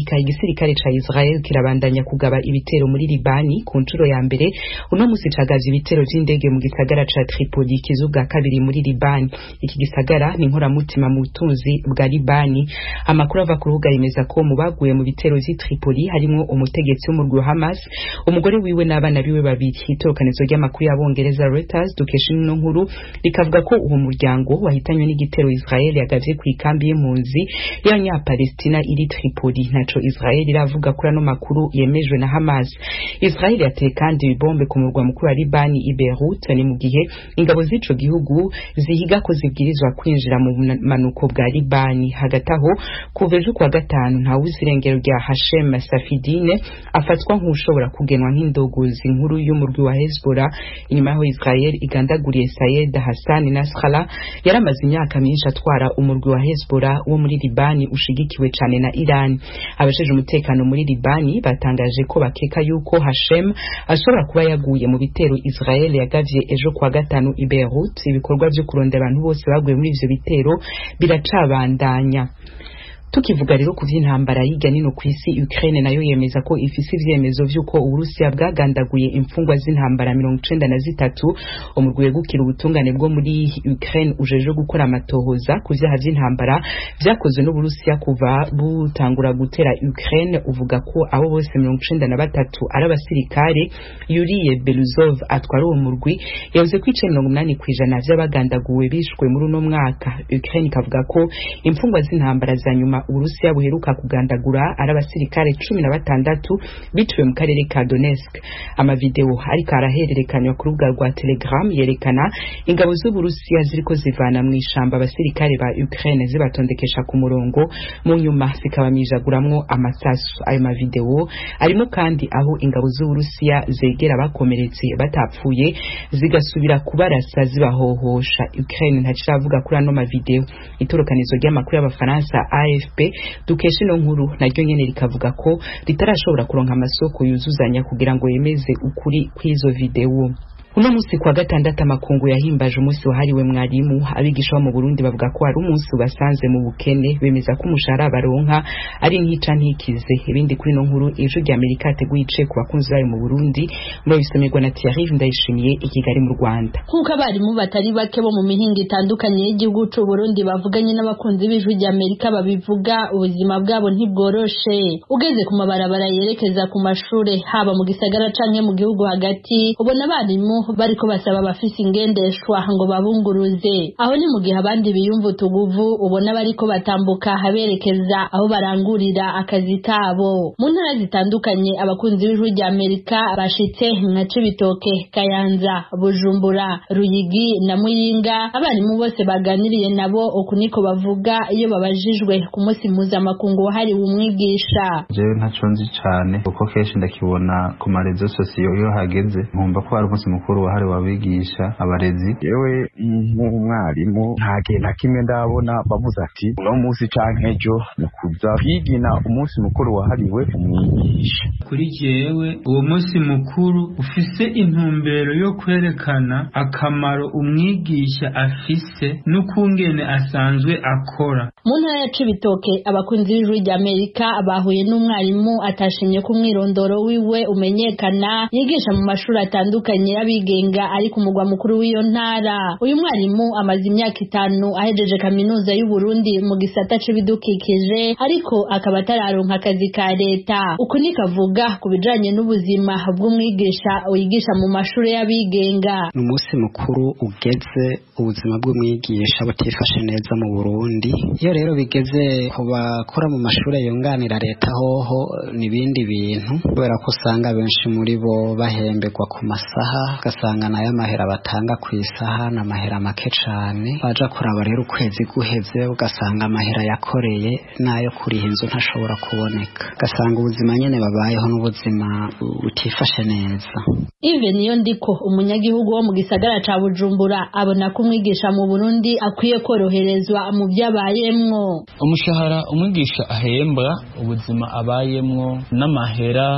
Amerika igisirikare ca Israel kirabandanya kugaba ibitero muri Libani ku nshuro ya mbere uno musi cagaza ibitero vy'indege mu gisagara ca Tripoli kizuga kabiri muri Libani iki gisagara ni inkoramutima mu butunzi bwa Libani amakuru ava ku rubuga yemeza ko mu baguye mu bitero vy'i Tripoli harimwo umutegetsi w'umurwi wa Hamas umugore wiwe n'abana biwe babiri itorokanizo ry'amakuru y'abongereza Reuters dukesha ino nkuru rikavuga ko uwo muryango wahitanywe n'igitero Israel yagavye ku ikambi y'impunzi y'abanyapalestina iri Tripoli naco Israel iravuga kuri ano makuru yemejwe na Hamas Israel yateye kandi ibombe ku murwa mukuru wa Libani i Beirut ni mu gihe ingabo z'ico gihugu zihiga ko zibwirizwa kwinjira mu manuko bwa Libani hagati aho kuva ejo kuwa gatanu ntawuzi irengero rya Hashem Safidine afatwa nk'ushobora kugenwa nk'indogozi nkuru y'umurwi wa Hezbollah inyuma yaho Israel igandaguriye Sayed Hassan Nasrallah yaramaze imyaka myinshi atwara umurwi wa Hezbollah wo muri Libani ushigikiwe cane na Iran abasheje umutekano muri Libani batangaje ko bakeka yuko Hashem ashobora kuba yaguye mu bitero Israel yagavye ejo kuwa gatanu i Beirut ibikorwa vyo kurondera abantu bose baguye muri ivyo bitero biracabandanya tukivuga rero ku vy'intambara yiga nino kw'isi Ukraine nayo yemeza ko ifise ivyemezo vy'uko Uburusiya bwagandaguye imfungwa z'intambara mirongo icenda na zitatu umurwi wegukira ubutungane bwo muri Ukraine ujeje gukora amatohoza ku vyaha vy'intambara vyakozwe n'Uburusiya kuva butangura gutera Ukraine uvuga ko abo bose mirongo icenda na batatu ari abasirikare Yuriye Beluzov atwara uwo murwi yavuze ko ice mirongo umunani kw'ijana vy'abagandaguwe bishwe muri uno mwaka Ukraine ikavuga ko imfungwa z'intambara za nyuma Uburusiya buheruka kugandagura ari abasirikare cumi na batandatu biciwe mu karere ka Donetsk amavideo ariko arahererekanywa ku rubuga rwa Telegram yerekana ingabo z'Uburusiya ziriko zivana mu ishamba abasirikare ba Ukraine zibatondekesha ku murongo mu nyuma zikabamijaguramwo amasasu ayo mavideo arimo kandi aho ingabo z'Uburusiya zegera bakomeretse batapfuye zigasubira kubarasa zibahohosha Ukraine ntaciravuga kuri ano mavideo itorokanizo ry'amakuru y'abafaransa AFP dukesha ino nkuru naryo nyene rikavuga ko ritarashobora kuronka amasoko yuzuzanya kugira ngo yemeze ukuri kw'izo video uno musi kwa gatandatu amakungu yahimbaje umunsi wahariwe mwarimu abigisha bo mu Burundi bavuga ko ari umunsi ubasanze mu bukene bemeza ko umushahara baronka ari ntica ntikize ibindi kuri no nkuru ejo rya Amerika yateguye ice ku bakunzi bayo mu Burundi muri bisomerwa na Thierry Ndayishimiye i Kigali mu Rwanda nk'uko abarimu batari bake bo mu mihinga itandukanye y'igihugu c'u Burundi bavuganye n'abakunzi b'ijwi rya Amerika babivuga ubuzima bwabo ntibworoshe ugeze ku mabarabara yerekeza ku mashure haba mu gisagara canke mu gihugu hagati ubona abarimu bariko basaba abafise ingendeshwa ngo babunguruze aho ni mu gihe abandi biyumva utuguvu ubona bariko batambuka berekeza aho barangurira akazi kabo mu ntara zitandukanye abakunzi b'ijwi rya Amerika bashitse nka Cibitoke Kayanza Bujumbura Ruyigi na Muyinga abarimu bose baganiriye nabo uku niko bavuga iyo babajijwe ku munsi mpuzamakungu wahariwe umwigisha jewe ntaco nzi cane kuko kenshi ndakibona ku marezo sosiyo iyo hageze nkumva ko hari umunsi mukuru wahariwe abigisha abarezi yewe nk'umwarimu nta gihe na kimwe ndabona bavuze ati uno munsi canke ejo ni kuza kwigina umunsi mukuru wahariwe umwigisha kuri jewe uwo munsi mukuru ufise intumbero yo kwerekana akamaro umwigisha afise n'ukungene asanzwe akora mu ntara ya Cibitoke abakunzi b'ijwi rya Amerika bahuye n'umwarimu atashimye ko umwirondoro wiwe umenyekana yigisha mu mashuri atandukanye y'abigenga ari ku mugwa mukuru w'iyo ntara uyu mwarimu amaze imyaka itanu ahejeje kaminuza y'u Burundi mu gisata c'ibidukikije ariko akaba atararonka akazi ka leta uku nikavuga ku bijanye n'ubuzima bw'umwigisha wigisha mu mashuri y'abigenga ni umunsi mukuru ugeze ubuzima bw'umwigisha butifashe neza mu Burundi iyo rero bigeze ku bakora mu mashuri yunganira leta hoho n'ibindi bintu kubera ko usanga benshi muri bo bahemberwa ku masaha ugasanga nayo amahera batanga ku isaha ni amahera make cane baja kuraba rero ukwezi guheze ugasanga amahera yakoreye n'ayo kuriha inzu ntashobora kuboneka ugasanga ubuzima nyene babayeho n'ubuzima butifashe neza Ive niyo ndiko umunyagihugu wo mu gisagara ca Bujumbura abona ko umwigisha mu Burundi akwiye koroherezwa mu vyabayemwo umushahara umwigisha ahembwa ubuzima abayemwo n'amahera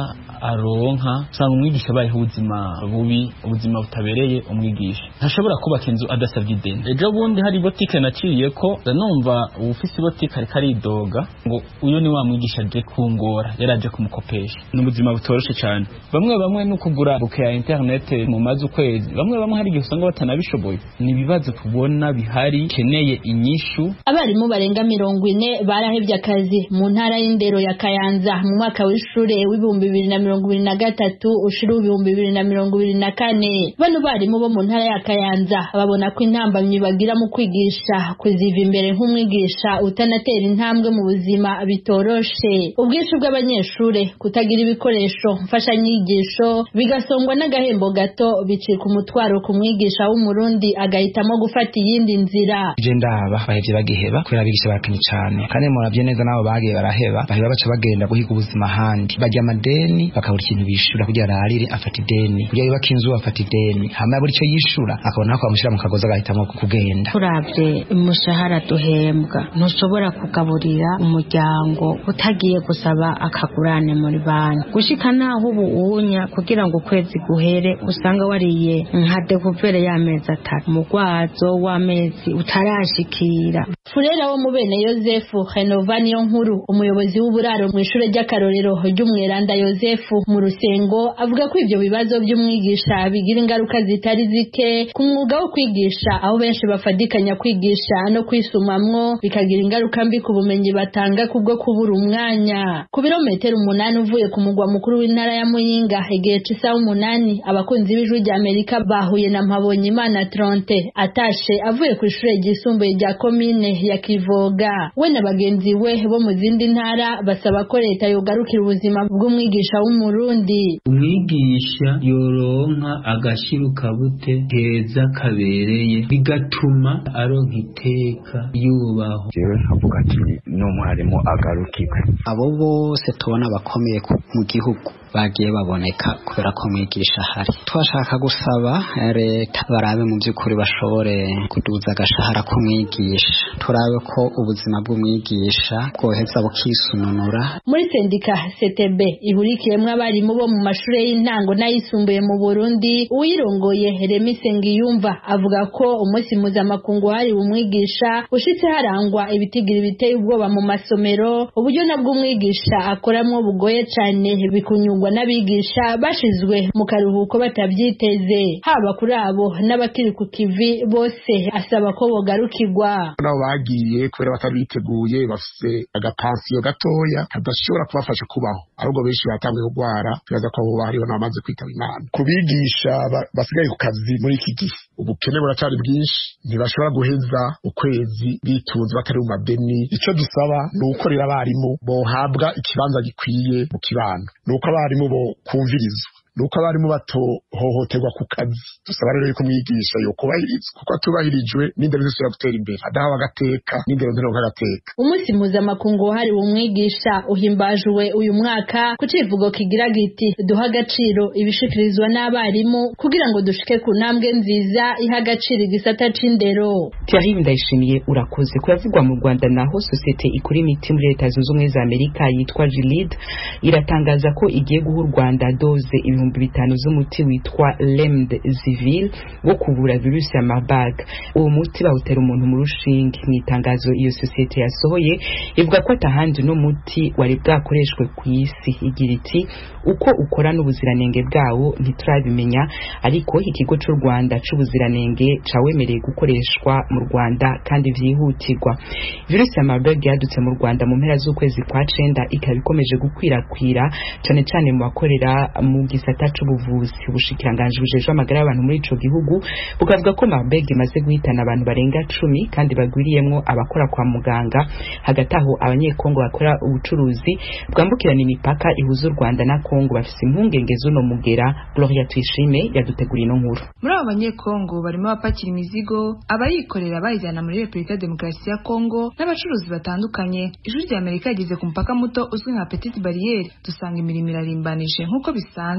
aronka usanga umwigisha abayeho ubuzima bubi ubuzima butabereye umwigisha ntashobora kubaka inzu adasabye ideni ejo bundi hari botike naciriye ko numva uwufise ibotike ariko aridoga ngo uyu ni wa mwigisha aje kungora yari aje kumukopesha ni ubuzima butoroshe cyane bamwe bamwe no kugura buke ya interinete mu mazi ukwezi bamwe bamwe hari igihe usanga batanabishoboye ni ibibazo tubona bihari keneye inyishu abarimu barenga mirongo ine barahevye akazi mu ntara y'indero ya kayanza mu mwaka w'ishure w'ibihumbi bibiri na mirongo ibiri na gatatu ushira w'ibihumbi bibiri na mirongo ibiri na kane bano barimu bo mu ntara ya kayanza babona ko intambamyi bagira mu kwigisha kuziva imbere nk'umwigisha utanatera intambwe mu buzima bitoroshe ubwinshi bw'abanyeshure kutagira ibikoresho mfashanyigisho bigasongwa n'agahembo gato bicika umutwaro ku mwigisha w'umurundi agahitamo gufata iyindi nzira je ndaba bahevye bagiheba kubera abigisha bakenye cane kandi muravye neza nabo bagiye baraheba baheba baca bagenda guhiga ubuzima ahandi barya amadeni bakabura ikintu bishura kugira ararire afata ideni kugira yubaka inzu afata ideni hama buri ico yishura akabona ko bamushira mu kagozi agahitamo kugenda turavye umushahara duhembwa ntushobora kugaburira umuryango utagiye gusaba akagurane muri banki gushika naho ubu unya kugira ngo ukwezi guhere usanga wariye nka dekuvere y'amezi atatu umugwazo w'amezi utarashikira furera wo mu bene yosefu henova niyo nkuru umuyobozi w'uburaro mu ishure ry'akarorero ry'umweranda yosefu mu rusengo avuga ko ivyo bibazo vy'umwigisha bigira ingaruka zitari zike ku mwuga wo kwigisha aho benshi bafadikanya kwigisha no kwisumamwo bikagira ingaruka mbi ku bumenyi batanga kubwo kubura umwanya ku birometero umunani uvuye ku mugwa mukuru w'intara ya muyinga igihe c'isaha umunani abakunzi b'ijwi rya amerika bahuye na mpabonyimana tronte atashe avuye ku ishure ryisumbuye rya komine ya kivoga we na bagenzi we bo mu zindi ntara basaba ko leta yogarukira ubuzima bw'umwigisha w'umurundi umwigisha yoronka agashiruka bute keza kabereye bigatuma aronka iteka yubaho jewe nkavuga ati n'umwarimu agarukirwe abo bose tubona bakomeye mu gihugu bagiye baboneka kubera ko mwigisha ahari twashaka gusaba leta barabe mu by'ukuri bashobore kuduza agashahara k'umwigisha turabe ko ubuzima bw'umwigisha bwoheza bukisununura muri sendika CTB ihurikiyemwo abarimu bo mu mashure y'intango n'ayisumbuye mu Burundi uyirongoye Remy Sengiyumva avuga ko umunsi mpuzamakungu wahariwe umwigisha ushitse harangwa ibitigiri biteye ubwoba mu masomero uburyo nabwo umwigisha akoramwo bugoye cane bikunyurwa n'abigisha bashizwe mu karuhuko batavyiteze haba kuri abo n'abakiri ku kivi bose asaba ko bogarukirwa nabo bagiye kubera batari biteguye bafise agapansiyo gatoya kadashobora kubafasha kubaho ahubwo benshi batanguye kurwara tubaza ko abo hariho n'abamaze kwitaba imana ku bigisha basigaye ku kazi muri iki gihe ubukene buracari bwinshi ntibashobora guheza ukwezi bitunze batari mu madeni icyo dusaba ni ukorera abarimu bohabwa ikibanza gikwiye mu kibano ni uko abarimu bo kumvirizwa nuko abarimu batohohoterwa ku kazi dusaba rero yuko umwigisha yokubahirizwa kuko atubahirijwe n'indero zose gutera imbere adahawe agateka n'indero ntironka agateka umunsi mpuzamakungu wahariwe umwigisha uhimbajwe uyu mwaka ku civugo kigira giti duha agaciro ibishikirizwa n'abarimu kugira ngo dushike ku ntambwe nziza iha agaciro igisata c'indero Thierry Ndayishimiye urakoze kuyavugwa mu Rwanda naho sosiyete ikora imiti muri leta zunze ubumwe za Amerika yitwa Gilead iratangaza ko igiye guha u Rwanda doze ibihumbi bitanu z'umuti witwa Remdesivir wo kuvura virusi ya Marburg uwo muti bawutera umuntu mu rushinge mu itangazo iyo sosiyete yasohoye ivuga ko atahandi no muti wari bwakoreshwe ku isi igira iti uko ukora n'ubuziranenge bwawo ntiturabimenya ariko ikigo cy'u Rwanda c'ubuziranenge cawemereye gukoreshwa mu Rwanda kandi vyihutirwa virusi ya Marburg yadutse mu Rwanda mu mpera z'ukwezi kwa cenda ikaba ikomeje gukwirakwira cane cane mu bakorera mu gisata c'ubuvuzi ubushikiranganje bujejwe amagara y'abantu muri ico gihugu bukavuga ko Marburg imaze guhitana abantu barenga cumi kandi bagwiriyemwo abakora kwa muganga hagati aho abanyekongo bakora ubucuruzi bwambukirana imipaka ihuza u Rwanda na Kongo bafise impungenge z'uno mugera Gloria Tuyishime yaduteguriye ino nkuru muri abo banyekongo barimo abapakira imizigo abayikorera bayijyana muri Repubulika ya Demokarasi ya Kongo n'abacuruzi batandukanye ijwi rya Amerika yageze ku mupaka muto uzwi nka Petite Barriere dusanga imirimo irarimbanije nk'uko bisanzwe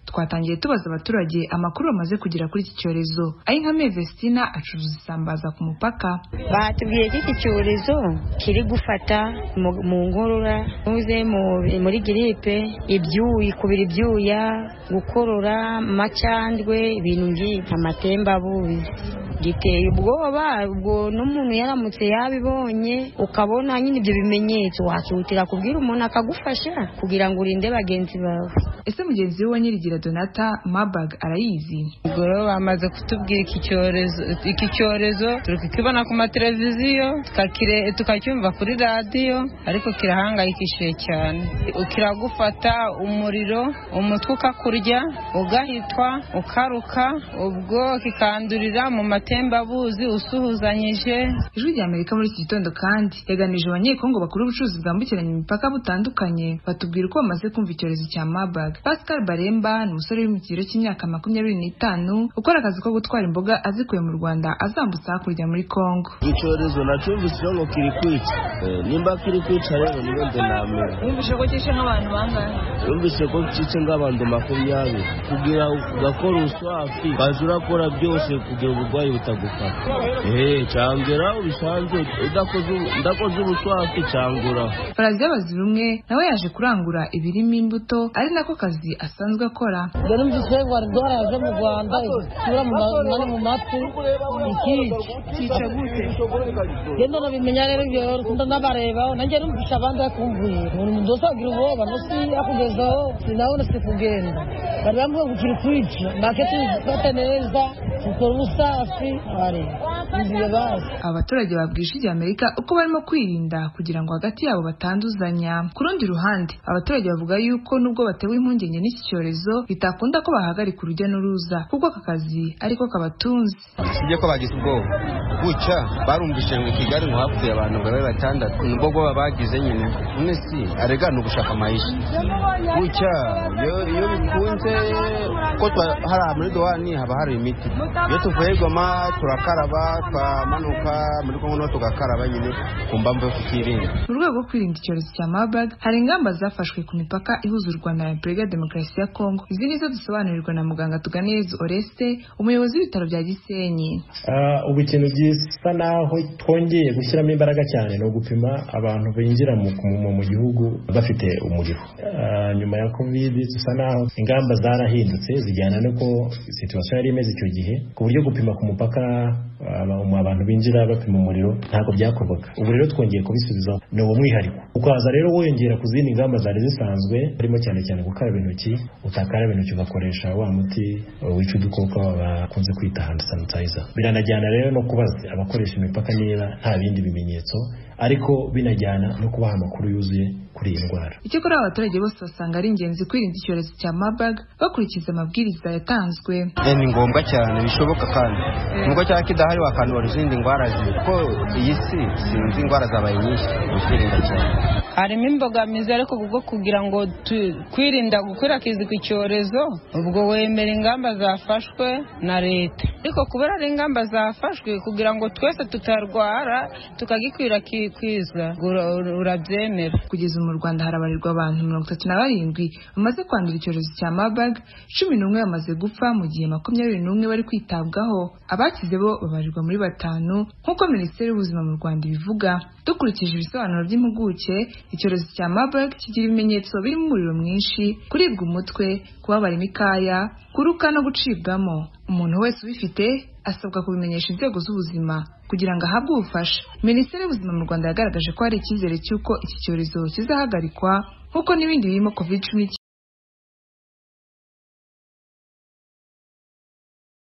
twatangiye tubaza abaturage amakuru bamaze kugera kuri iki cyorezo ayi nka Mevestina acuruza isambaza ku mupaka batubwiye ko iki cyorezo kiri gufata mu ngorora ntuze muri giripe ibyuyi kubira ibyuya gukorora amacandwe ibintu nk'ibi amatembabuzi giteye ubwoba ubwo n'umuntu yaramutse yabibonye ukabona nyine ibyo bimenyetso wakihutira kubwira umuntu akagufasha kugira ngo urinde bagenzi bawe ese mugenzi we wa nyirigira donata mabag arayizi ubwo rero bamaze kutubwira iki cyorezo iki cyorezo turi kukibona ku mateleviziyo tukacyumva kuri radiyo ariko kirahangayikishije cyane kiragufata umuriro umutwe ukakurya ugahitwa ukaruka ubwo kikandurira mu matembabuzi usuhuzanyije ijwi rya amerika muri iki gitondo kandi yaganije abanyekongo bakora ubucuruzi bwambukiranya imipaka butandukanye batubwira uko bamaze kumva icyorezo cya mabag pascal baremba ni umusore uri mu kigero cy'imyaka makumyabiri n'itanu ukora akazi ko gutwara imboga azikuye mu rwanda azambutsa hakurya muri kongo icyorezo nacyumvise ngo kiri kwica nimba kiri kwica rero niyo nde namera wumvise ko cyishe nk'abantu bangahe wumvise ko cyice nk'abantu makumyabiri kugira ugakora uswafi ukaza urakora byose kugira uburwayi butagufata eee cyangera bisanzwe udakoze ubuswafi cyangura faraziya bazirumwe nawe yaje kurangura ibirimo imbuto ari nako kazi asanzwe akora dore mvise ngo indwara yaje mu rwanda isura mu mu matwi ikica cyica gute genda nabimenya rero ibyo rukunda ndabareba nanjye numvisha abandi bakumvuye umuntu umuntu wese agira ubwoba nosi akugezaho sinabona si kugenda bari bamwe ngo kiri kwica make tubifate neza dukora ubusafi inzira bazi abaturage babwisha ijya amerika uko barimo kwirinda kugira ngo hagati yabo batanduzanya ku rundi ruhande abaturage bavuga yuko nubwo batewe impungenge n'iki cyorezo bitakunda ko bahagarika urujya n'uruza kuko aka kazi ariko kabatunze sibyo ko bagize ubwoba gutya barumvise ngo kigali ngo hapfuye abantu babe batandatu nubwo bwoba bagize nyine none si arega ni ugushaka amayisha gutya iyo bikunze ko hari muri dowani haba hari imiti iyo tuvuye goma turakaraba twamanuka muri kongo no tugakaraba nyine ku mpamvu yo kukirinda mu rwego rwo kwirinda icyorezo cya marburg hari ingamba zafashwe ku mipaka ihuza u rwanda na repubulika ya demokarasi ya kongo izi nizo dusobanurirwa na muganga tuganiriza oreste umuyobozi w'ibitaro bya gisenyi ubu ikintu gisa naho twongeye gushyiramo imbaraga cyane ni ugupima abantu binjira mu gihugu bafite umuriro nyuma ya kovide dusa naho ingamba zarahindutse zijyana n'uko situwasiyo yari imeze icyo gihe ku buryo gupima ku mupaka abantu binjira bapima umuriro ntabwo byakorwaga ubu rero twongeye kubisubiza ni uwo mwihariko ukaza rero wiyongera ku zindi ngamba zari zisanzwe harimo cyane cyane gukaraba intoki utakaraba intoki ugakoresha wa muti wica udukoko bakunze kwita hand sanitizer biranajyana rero no kubaza abakoresha imipaka niba nta bindi bimenyetso ariko binajyana no kubaha amakuru yuzuye kuri iyi ndwara icyakora abaturage bose basanga ari ingenzi kwirinda icyorezo cya marburg bakurikiza amabwiriza yatanzwe ni ngombwa cyane bishoboka kandi nubwo cyaba kidahari wakandura izindi ndwara kuko iyi si sinzi indwara zabaye nyinshi kwirinda cyane harimo imbogamizi ariko kubwo kugira ngo kwirinda gukwirakwiza iki cyorezo ubwo wemera ingamba zafashwe na leta ariko kubera ari ingamba zafashwe kugira ngo twese tutarwara tukagikwirakwiza urabyemera kugeza mu rwanda harabarirwa abantu mirongo itatu na barindwi bamaze kwandura icyorezo cya marburg cumi n'umwe bamaze gupfa mu gihe makumyabiri n'umwe bari kwitabwaho abakize bo babarirwa muri batanu nk'uko minisiteri y'ubuzima mu rwanda ibivuga dukurikije ibisobanuro by'impuguke icyorezo cya marburg kigira ibimenyetso birimo umuriro mwinshi kuribwa umutwe kubabara imikaya kuruka no gucibwamo umuntu wese ubifite asabwa kubimenyesha inzego z'ubuzima kugira ngo ahabwe ubufasha minisiteri y'ubuzima mu rwanda yagaragaje ko hari icyizere cy'uko iki cyorezo kizahagarikwa nk'uko n'ibindi birimo covid cumi